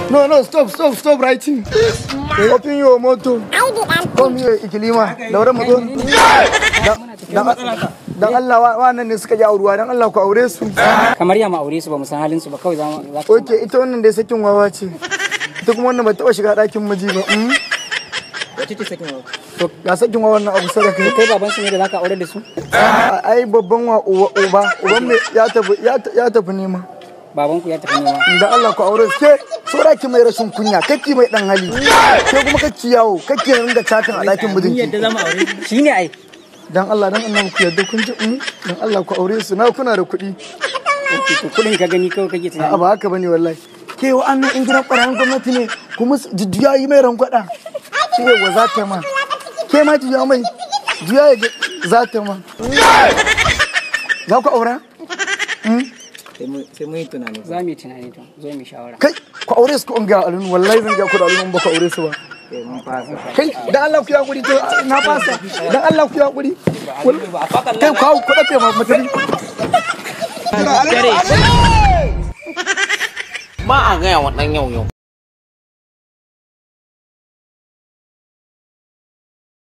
No, no, stop, stop, stop writing. Open your motor. Come here, Ikilima. Daura mu zo. Dan dan Allah wa- wannan ne suka ji auruwa, dan Allah ku aure su. kamar ya ma aure su ba mu san halin su ba kawai za mu za ka Oke, ita wannan dai sakin wawa ce. Ita kuma wannan ba taɓa shiga ɗakin miji ba. mm? wace ce sakin wa To, ga sakin wawan nan abu sada kai. kai baban su ne da zaka aure da su A- Ai babban wa uba, uba, uban mai ya tafi ya ta- ya tafi nema. baban ku ya tafi nema Da Allah ku aure su. Ke, saura ki mai rashin kunya, kake mai dan hali. Ke kuma kake yawo, kake ringa chatin a ɗakin mijinki. za mu aure shine ai Dan Allah dan Allah ku yarda kun ji mm? Dan Allah ku aure su. Na kuna da kuɗi. Okay, to kudin ka gani kawai kake a tunani ba haka bane wallahi ke wa annan in gidan ɓarayin gwamnati ne kuma su- ji- juya yi mai rangwada shi ne wa za ta ma ke ma juya mai juya ya ga- za ta ma za ku aura sai mu yi tunani za mu yi tunani to zo mu yi shawara kai ku aure su ku in ga alunu wallahi zan ga ku da alunu ba ku aure su ba kai dan Allah ku ya guri to na fasa dan Allah ku ya guri kai ku hau ku dafe ma mutane ba a gaya wa ɗan yau yau